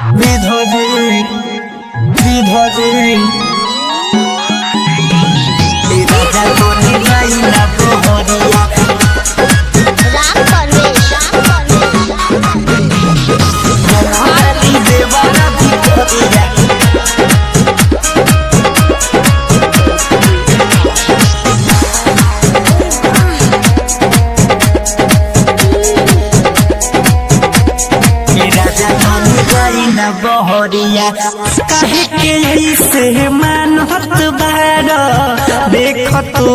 বিধবে বিধবে এই রাজা কোনে যাই না প্রহরিয়া রাম পরবেশ রাম পরবেশ মহারানী দেবারা ভিতরিয়া এই রাজা কোনে যাই না বহরিয়া কাहे के ऐसे मानत बार देख तू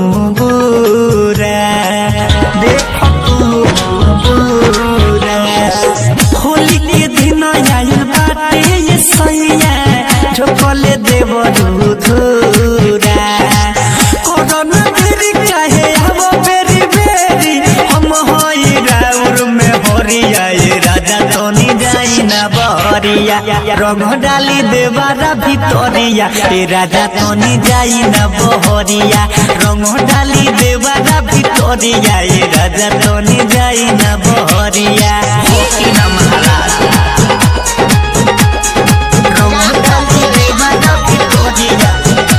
बुरा देख तू बुरा होली के दिन आइल बाटे ये सैया झोकले देव धूरा कोरोना बेरी काहे अब बेरी बेरी हम होई राउर में हरिया ये राजा तोनी जाई ना बहरिया रंग डाली देवारा भितरिया ए राजा तोनी जाई ना बहरिया रंग डाली देवारा भितरिया ए राजा तोनी जाई ना बहरिया होकी ना महाराज रंग डाली देवारा भितरिया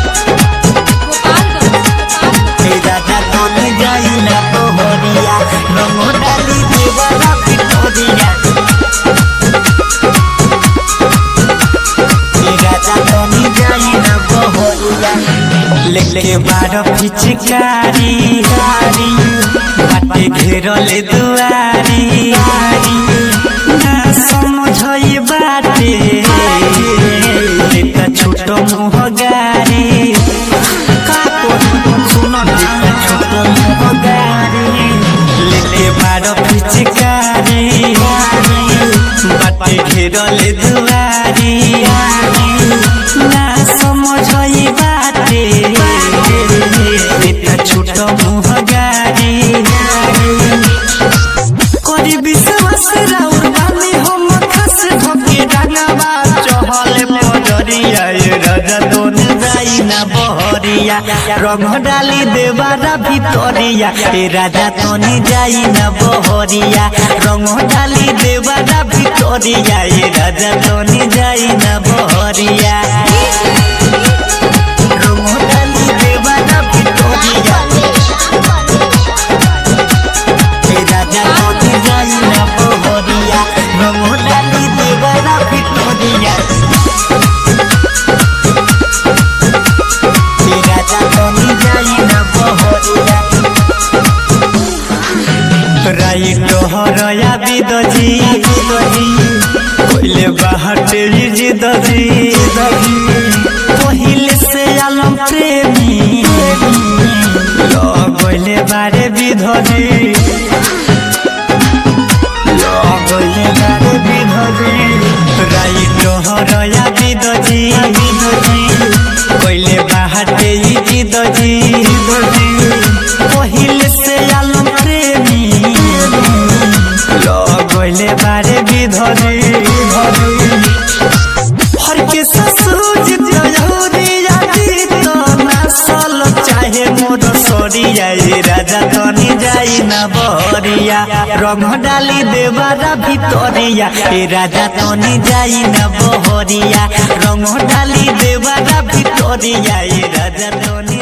ए राजा तोनी जाई ना बहरिया रंग डाली देवारा भितरिया लेके बार पिचकारी बाटे घेरले दुआरी ना समझई बाटे लेका छोट मुह गारी का करू सुन लेका छोट मुह गारी लेके बार पिचकारी बाटे घेरले दुआरी ना समझई बाटे लेका छोट मुह गारी करी विश्वास राउर बानी हम खस धके डांगावा चहल पडरिया ए राजा तोन जाई ना बहरिया रंग डाली देवारा भितरिया ए राजा तोनी जाई ना बहरिया रंग डाली देवारा भितरिया ए राजा तोनी जाई ना बहरिया रंग डाली देवारा भितरिया ए राजा तोनी जाई ना बहरिया रंग डाली देवारा भितरिया ए राजा तोनी जाई ना बहरिया राइट हरया बिदजी पहिले बाहटे जिदजी पहिले से आलम प्रेमी लगले बारे बिधजी लगले बारे बिधजी राइट हरया बिदजी पहिले बाहटे जिदजी पहिले से आलम प्रेमी लगले बारे बिधरी हर के ससुर जयौरिया तो नसल चाहे मोर सरिया ए राजा तनी जाई ना बहरिया रंग डाली देवारा भितरिया ए राजा तनी जाई ना बहरिया रंग डाली देवारा भितरिया ए राजा तनी